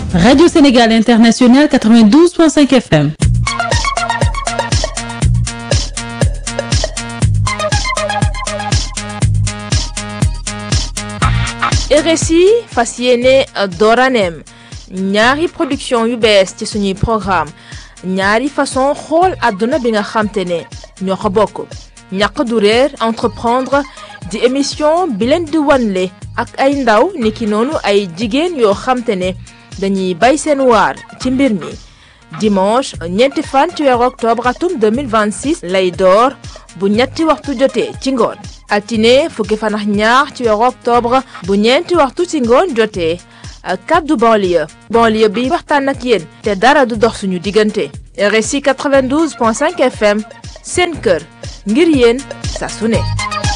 Radio Sénégal International 92.5 FM. RSI fas yéene dooraneem ñaari production yu bees ci suñuy programme ñaari façon xool àdduna bi nga xamte ne ñoo ko bokk ñàq du réer entreprendre di émission bi leen di wanle ak ay ndaw niki noonu ay jigéen yoo xamte ne dañuy bay seen waar ci mbir mi dimanche ñeenti fan ci weeru octobre atum 2026 lay door bu ñetti waxtu jotee ci ngoon altine fukki fan ak ñaar ci weeru octobre bu ñeenti waxtu ci ngoon jotee kaddu banlieue banlieue bi waxtaan ak yéen te dara du dox suñu diggante RSI 92.5 FM seen kër ngir yéen saa su ne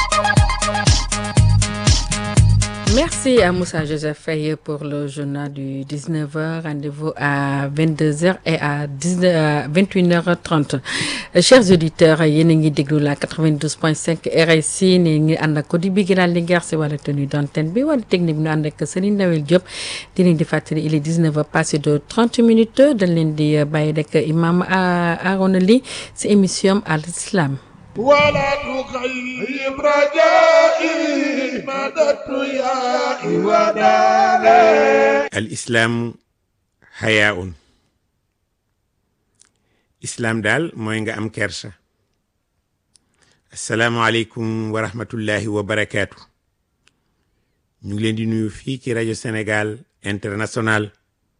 Merci à Moussa Joseph Faye pour le journal du 19h. Rendez-vous à 22h et à 19, 21h30. Chers auditeurs, yéen a ngi déglu la 92.5 RSI ne ngi ànd ak Cody bi gënal li ngeer si wàllu tenue d'antenne bi wala technique bi ñu ànd ak Serigne Nawel Diop di leen di fàttali il est 19h passé de 30 minutes dañ leen di bàyyi rek imam Arona Ly si émission Al Islam. ولا تخيب رجائي مددت يا وداني الإسلام حياء islaam daal mooy nga am kersa asalaamualeykum wa rahmatullahi wa barakaatu ñu ngi leen di nuyu fii ci rajo Sénégal international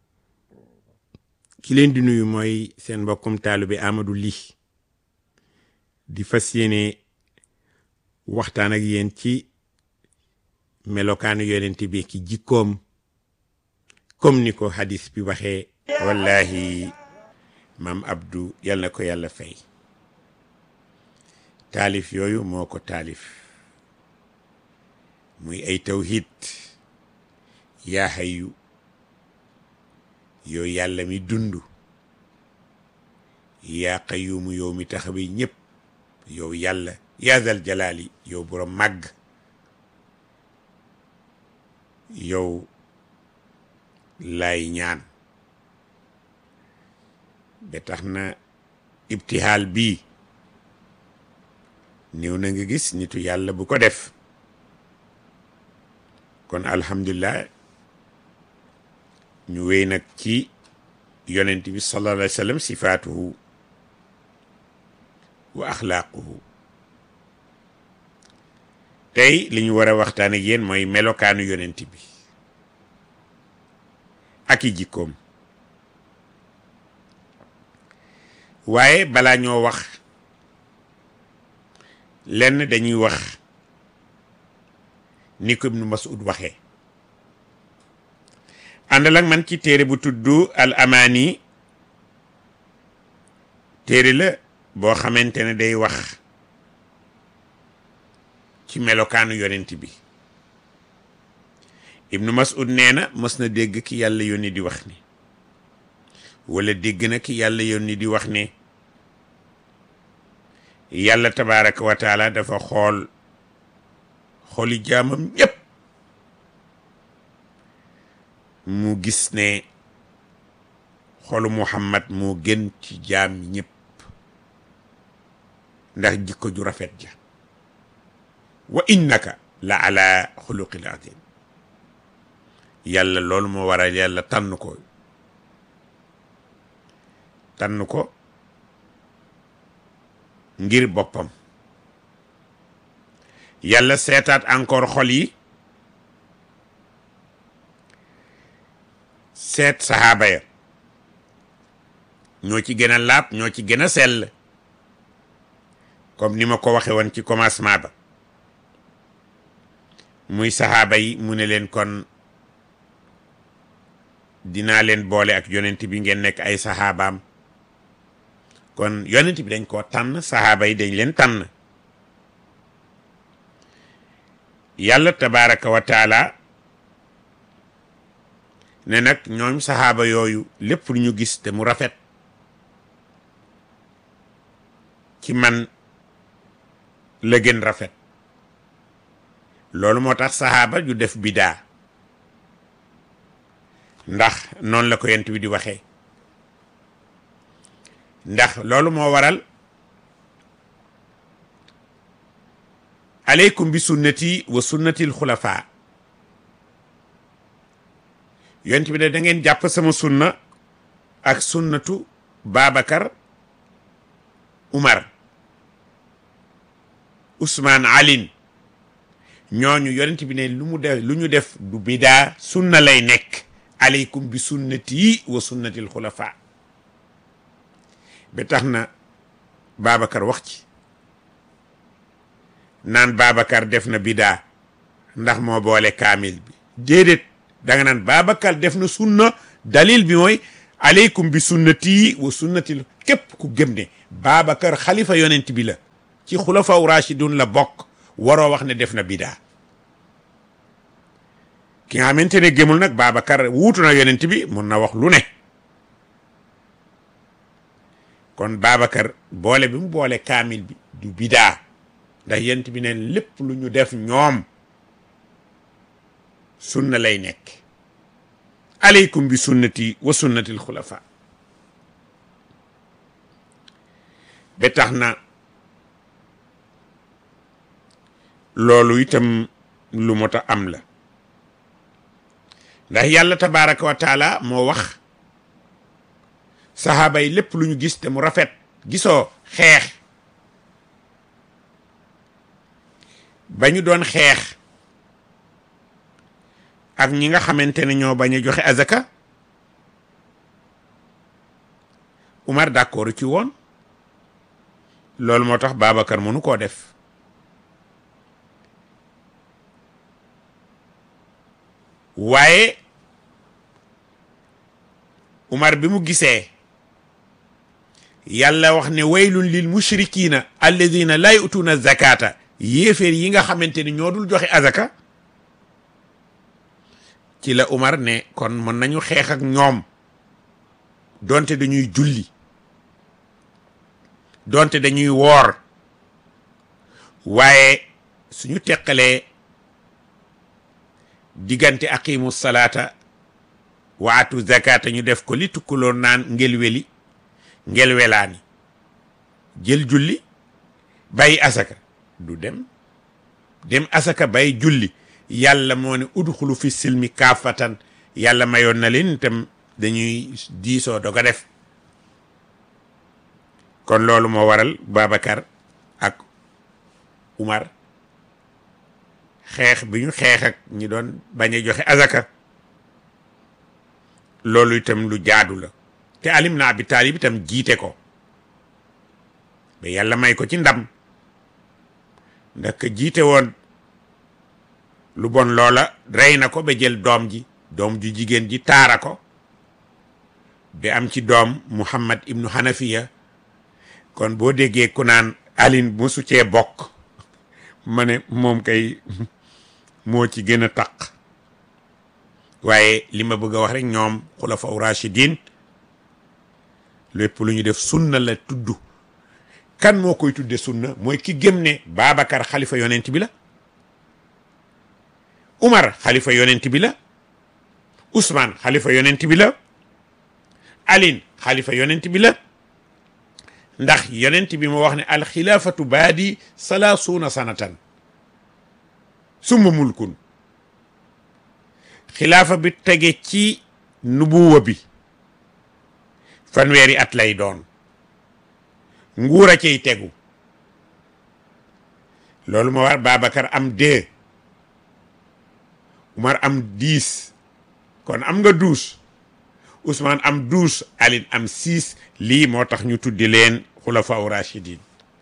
ki leen di nuyu mooy seen mbokkum taalibe Amadou Ly di fas yéene waxtaan ak yéen ci melokaanu yonent bi ki jikkoom comme ni ko hadis bi waxee wallahi maam Abdou yal na ko yàlla fay taalif yooyu moo ko taalif muy ay tawhid yaa hayyu yow yàlla mi dund yaa qayyumu yow mi taxawi ñëpp yow yàlla yaa zal jalaali yow borom màgg yow laay ñaan ba tax na ibtihaal bii néew na nga gis nitu yàlla bu ko def kon alhamdulilah ñu wéy nag ci yonent bi sallallahu alayhi wa sallam sifaatuhu wa axlaaquhu tey li ñu war a waxtaan ak yéen mooy melokaanu yonent bi ak i jikkoom waaye balaa ñoo wax lenn dañuy wax ni ko Ibnu Mas'ud waxee àndal ak man ci téere bu tudd al amaani téere la boo xamante ne day wax ci melokaanu yonent bi Ibnu Mas'ud nee na mës na dégg ki yàlla yónni di wax ni wala dégg na ki yàlla yónni di wax ne yàlla tabaaraka wa taala dafa xool xooli jaamam ñépp mu gis ne xolu Muhammad moo gën ci jaam ñépp ndax jikko ju rafet ja wa innaka la ala xuluqil azim yàlla loolu moo waral yàlla tànn ko tànn ko ngir boppam yàlla seetaat encore xol yi seet saxaaba ya ñoo ci gën a laab ñoo ci gën a sell comme ni ma ko waxe woon ci commencement ba muy saxaaba yi mu ne leen kon dinaa leen boole ak yonent bi ngeen nekk ay saxaabaam kon yonent bi dañ koo tànn saxaaba yi dañ leen tànn yàlla tabaraka wa taala ne nag ñoom saxaaba yooyu lépp lu ñu gis te mu rafet ci man la gën rafet loolu moo tax saxaaba ju def bidaa ndax noonu la ko yent bi di waxee ndax loolu moo waral aleykum bi sunnati wa sunnati alxulafa yent bi ne da ngeen jàpp sama sunna ak sunnatu Babacar Umar Ousmane Alin ñooñu yonent bi ne lu mu def lu ñu def du bidaa sunna lay nekk aleykum bi sunnati wa sunnati alxulafa ba tax na Babacar wax ci naan Babacar def na bidaa ndax moo boole kaamil bi déedéet da nga naan Babacar def na sunna dalil bi mooy aleykum bi sunnati wa sunnati képp ku gëm ne Babacar xalifa yonent bi la ci xulafaw rashidun la bokk waroo wax ne def na bidaa ki nga xamante ne gëmul nag Babacar wuutu na yonent bi mun na wax lu ne kon Babacar boole bi mu boole kaamil bi du bidaa ndax yonent bi ne lépp lu ñu def ñoom sunna lay nekk aleykum bi sunnati wa sunnati alxulafa ba tax na loolu itam lu mot a am la ndax yàlla tabaraka wa taala moo wax saxaaba yi lépp lu ñu gis te mu rafet gisoo xeex ba ñu doon xeex ak ñi nga xamante ne ñoo bañ a joxe azaka Umar d'accord ci woon loolu moo tax Babacar mënu koo def waaye Umar bi mu gisee yàlla wax ne waylun lil mushrikina alladina la yutuuna zakata yéeféer yi nga xamante ni ñoo dul joxe azaka ci la Umar ne kon mën nañu xeex ak ñoom donte dañuy julli donte dañuy woor waaye suñu teqalee diggante aqimu salaata waatu zakata ñu def ko li tukkuloon naan ngel weli ngel welaani jël julli bàyyi asaka du dem dem asaka bàyyi julli yàlla moo ne udxulu fi silmi kaafatan yàlla mayoon na leen itam dañuy diisoo doog a def kon loolu moo waral Babacar ak Umar xeex bi ñu xeex ak ñi doon bañ a joxe azaka loolu itam lu jaadu la te alim na abi taalib itam jiite ko ba yàlla may ko ci ndam ndax ka jiite woon lu bon loola rey na ko ba jël doom ji doom ju jigéen ji taara ko ba am ci doom Muhammad ibnu Hanafiya kon boo déggee ku naan alin mosu cee bokk ma ne moom kay moo ci gën a taq waaye li ma bëgg a wax rek ñoom xulafaw rachidin lépp lu ñu def sunna la tudd kan moo koy tudde sunna mooy ki gëm ne Babacar xalifa yonent bi la Umar xalifa yonent bi la Ousmane xalifa yonent bi la Aline xalifa yonent bi la ndax yonent bi moo wax ne alxilaafatu baadi salaasuuna sanatan summa mulkun xilaafa bi tege ci nubuwa bi fanweeri at lay doon nguur a cay tegu loolu moo war Babacar am deux Umar am dix kon am nga douze Ousmane am douze Aline am six lii moo tax ñu tuddi leen xulafaa rachidin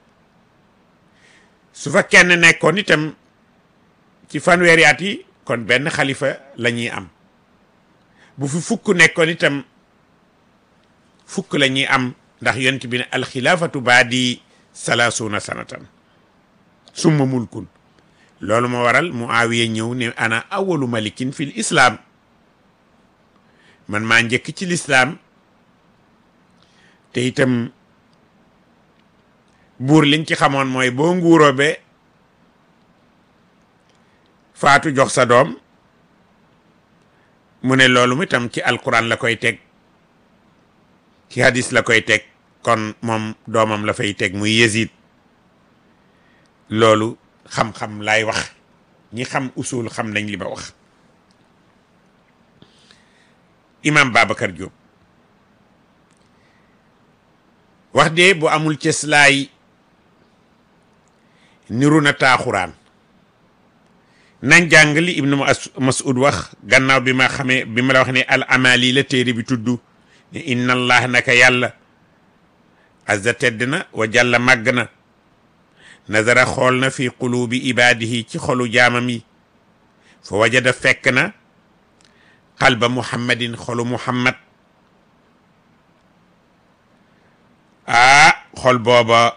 su fa kenn nekkoon itam ci fanweeri at yi kon benn xalifa la ñuy am bu fi fukk nekkoon itam fukk la ñuy am ndax yonent bi ne alxilaafatu baadi salaasuuna sanatan summa mulkun loolu moo waral Muawiya ñëw ne ana awalu malikin fil islaam man maa njëkk ci lislaam te itam buur liñ ci xamoon mooy boo nguuroo be faatu jox sa doom mu ne loolu itam ci alquran la koy teg ci hadis la koy teg kon moom doomam la fay teg muy Yazid loolu xam-xam laay wax ñi xam usul xam nañ li ma wax imam Babacar Diop wax de bu amul cëslaay niru na taaxuraan nañ jàng li ibnu mas'ud wax gannaaw bi ma xamee bi ma la wax ne al amali la téere bi tudd ne inna allah naka yàlla azza tedd na wa jàlla màgg na nazara xool na fi qulubi ibaadihi ci xolu jaamam yi fa wajada fekk na qalba muhammadin xolu muhammad aa xol booba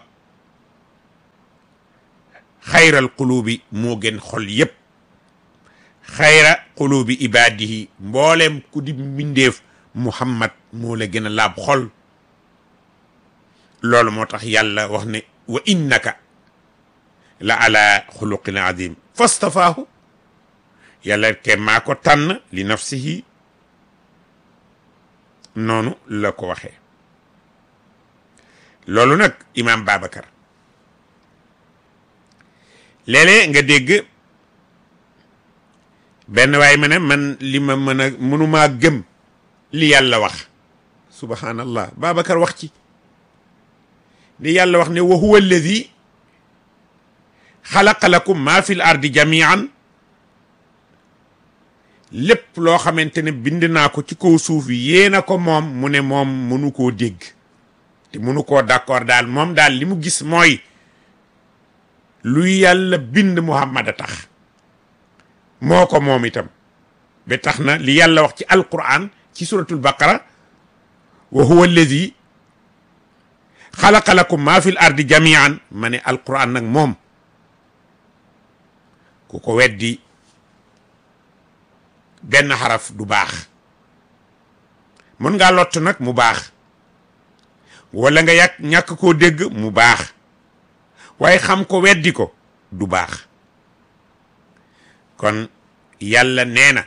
xayral qulubi moo gën xol yépp xayra qulubi ibaadihi mbooleem ku di mbindeef muhammad moo la gën a laab xol loolu moo tax yàlla wax ne wa innaka la ala xuluqin azim fastafaahu yàlla ke maa ko tànn li nafsihi noonu la ko waxee loolu nag imam Babacar léeg-léeg nga dégg benn waay ma ne man li ma mën a mënumaa gëm li yàlla wax subhanallah Babacar wax ci ni yàlla wax ne wa huwa alladi xalaqa lakum maa fi l ardi jamian lépp loo xamante ne bind naa ko ci kaw suuf yéena ko moom mu ne moom mënu koo dégg te mënu koo d'accord daal moom daal li mu gis mooy lu yàlla bind muhammad a tax moo ko moom itam ba tax na li yàlla wax ci alquran ci suratul baqara wa huwa alladi xalaqa lakum maa fi l ardi jamian ma ne alquran nag moom ku ko weddi benn xaraf du baax mën ngaa lott nag mu baax wala nga yàq ñàkk koo dégg mu baax waaye xam ko weddi ko du baax kon yàlla nee na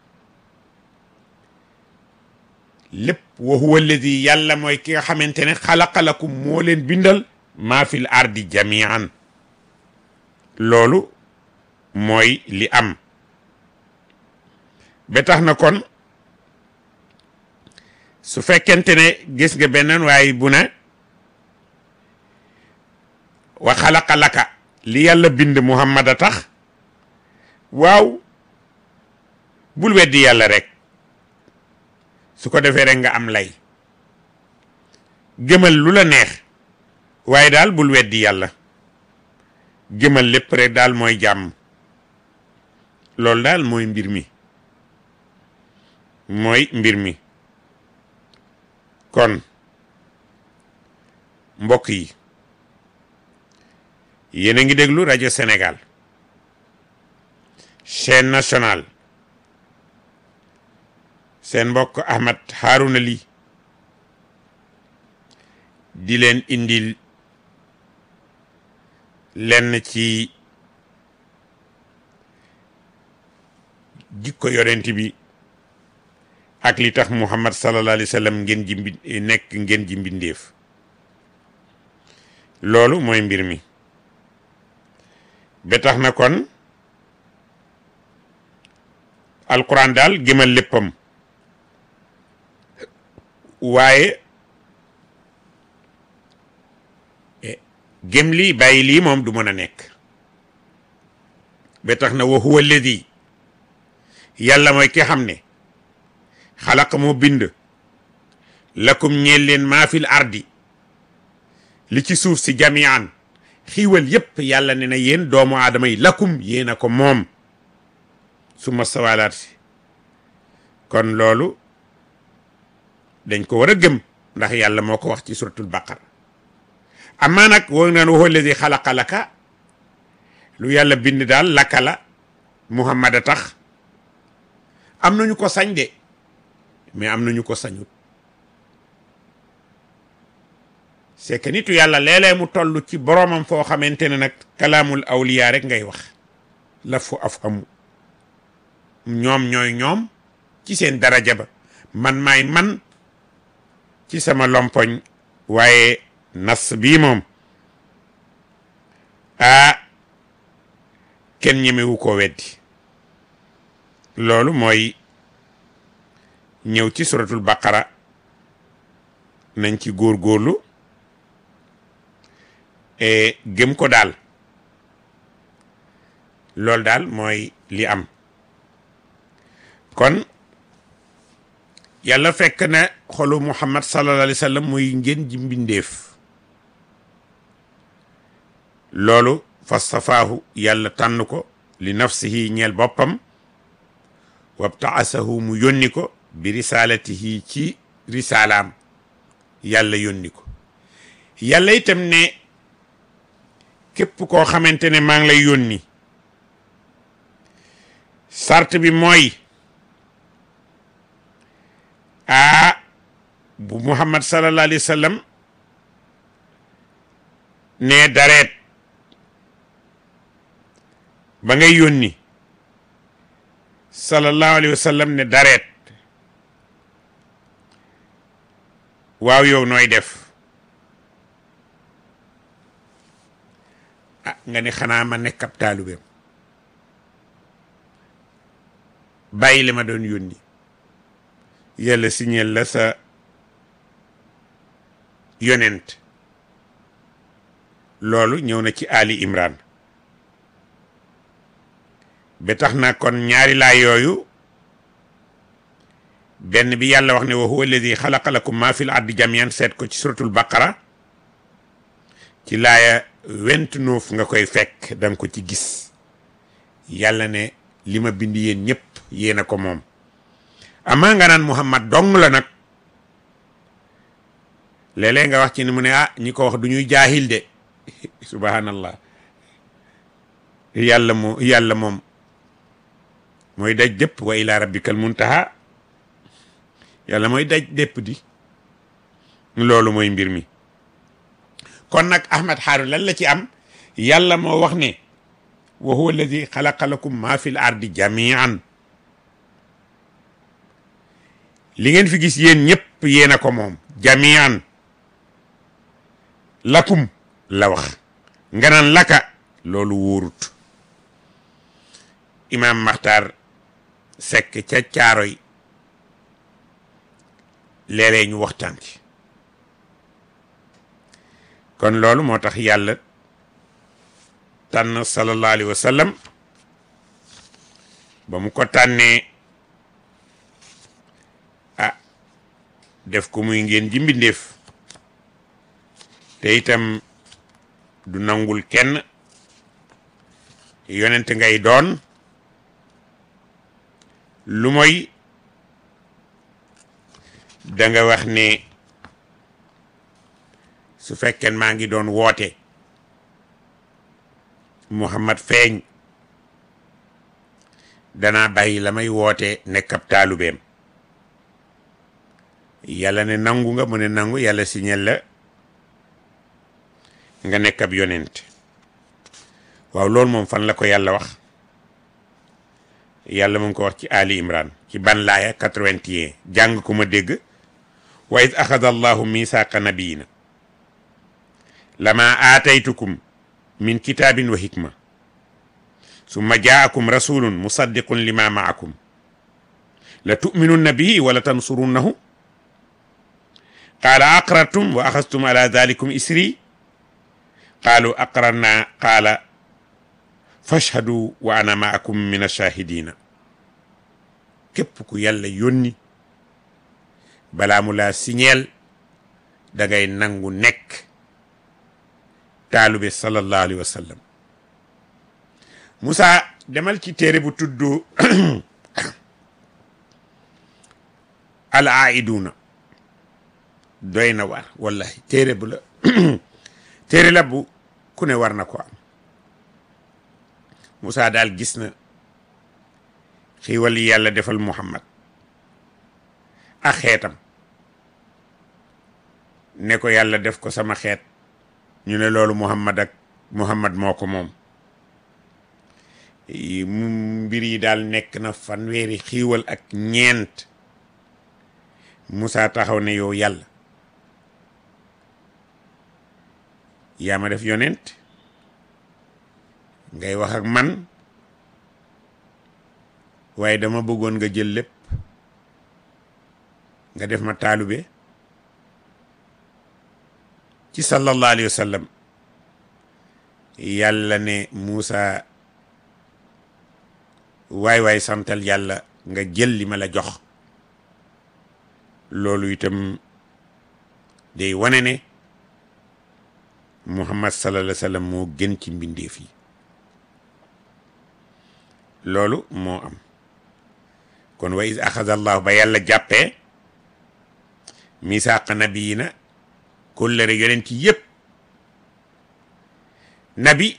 lépp wa huwa alladi yàlla mooy ki nga xamante ne xalaqa lakum moo leen bindal maa fil ardi jamian loolu mooy li am ba tax na kon su fekkente ne gis nga beneen waaye bu ne wa xalaqa laka li yàlla bind muhammad a tax waaw bul weddi yàlla rek su ko defee rek nga am lay gëmal lu la neex waaye daal bul weddi yàlla gëmal lépp rek daal mooy jàmm loolu daal mooy mbir mi mooy mbir mi kon mbokk yi yéen a ngi déglu rajo Sénégal chaîne nationale seen mbokk Ahmed Harouna Ly di leen indil lenn ci jikko yonent bi ak li tax Muhammad sallallahu alayhi wa sallam ngeen ji mbi nekk ngeen ji mbindeef loolu mooy mbir mi ba tax na kon alquran daal gëmal léppam waaye gëm lii bàyyi lii moom du mën a nekk ba tax na wa huwa alladi yàlla mooy ki xam ne xalaq moo bind lakum ñeel leen maa fil ardi li ci suuf si jamian xiiwal yépp yàlla ne na yéen doomu aadama yi lakum yéen a ko moom suma sawalaat si kon loolu dañ ko war a gëm ndax yàlla moo ko wax ci suratul baqara amaa nag woo naan waxoo ladi xalaqa laka lu yàlla bind daal laka la muhammad a tax am nañu ko sañ de mais am nañu ko sañut c'est que nitu yàlla léeg-léeg mu toll ci boroomam foo xamante ne nag kalaamul awliya rek ngay wax la fu afhamu ñoom ñooy ñoom ci seen daraja ba man maay man ci sama lompoñ waaye nas bii moom ah kenn ñemewu koo weddi loolu mooy ñëw ci suratul baqara nañ ci góorgóorlu e gëm ko daal loolu daal mooy li am kon yàlla fekk na xolu muhammad sallallahu alayhi wa sallam muy ngeen ji mbindeef loolu fastafaahu yàlla tànn ko li nafsihi ñeel boppam wabtaasahu mu yónni ko bi risalatihi ci risalaam yàlla yónni ko yàlla itam ne képp koo xamante ne maa ngi lay yónni sart bi mooy aa bu muhammad sallallahu alayhi wa sallam ne dareet ba ngay yónni sallallahu alayhi wa sallam ne dareet waaw yow nooy def ah nga ne xanaa ma nekk ab taalibeem bàyyi li ma doon yónni yàlla signal la sa yonent loolu ñëw na ci Ali Imran ba tax na kon ñaari laay yooyu benn bi yàlla wax ne wa huwa alladi xalaqa lakum ma fil ardi jamian seet ko ci suratul baqara ci laaya vingt-neuf nga koy fekk danga ko ci gis yàlla ne li ma bind yéen ñëpp yéen a ko moom amaa nga naan muhammad dong la nag léeg-léeg nga wax ci ni mu ne ah ñi ko wax du ñuy jaahil de subhanallah yàlla moo yàlla moom mooy daj dépp wa ila rabbikal muntaha yàlla mooy daj dépp di loolu mooy mbir mi kon nag ahmad xaaru lan la ci am yàlla moo wax ne wa huwa alladi xalaqa lakum ma fi l ardi jamian li ngeen fi gis yéen ñëpp yéen a ko moom jamian lakum la wax nga naan laka loolu wóorut imam maxtaar sekk ca caaroy léeg-léeg ñu waxtaan ci kon loolu moo tax yàlla tànn sallallahu alayhi wa sallam ba mu ko tànnee ah def ko muy ngeen ji mbindeef te itam du nangul kenn yonent ngay doon lu mooy da nga wax ne su fekkee maa ngi doon woote Muhammad feeñ danaa bàyyi la may woote nekk ab taalubeem yàlla ne nangu nga mu ne nangu yàlla signal la nga nekk ab yonent waaw loolu moom fan la ko yàlla wax yàlla mu ngi ko wax ci Ali Imran ci ban laaya 81 jàng ko ma dégg wa id axada allahu misaaqa nabiyina lama aataytukum min kitaabin wa hikma summa jaakum rasulun musaddiqun lima maakum la tuminunna bihi wala tansurunnahu qaala aqrartum wa axastum ala dalikum isri qaalu aqrarna qaala fashhadu wa ana maakum min ashahidina képp ku yàlla yónni balaa mu laa siñeel da ngay nangu nekk taalube sallallahu alayhi wa sallam Moussa demal ci téere bu tudd al aiduna doy na war wallahi téere bu la téere la bu ku ne war na ko am Moussa daal gis na xiiwal yi yàlla defal Muhammad ak xeetam ne ko yàlla def ko sama xeet ñu ne loolu Muhammad ak Muhammad moo ko moom mu mbir yi daal nekk na fanweeri xiiwal ak ñeent Moussa taxaw ne yow yàlla yaa ma def yonent ngay wax ak man waaye dama bëggoon nga jël lépp nga def ma taalube ci sallallahu alayhi wa sallam yàlla ne Moussa waay waay santal yàlla nga jël li ma la jox loolu itam day wane ne Muhammad sallallahu alayhi wa sallam moo gën ci mbindeef yi loolu moo am kon wa is axada allahu ba yàlla jàppee misaaqa nabiyina kóllëre yonent yépp nabi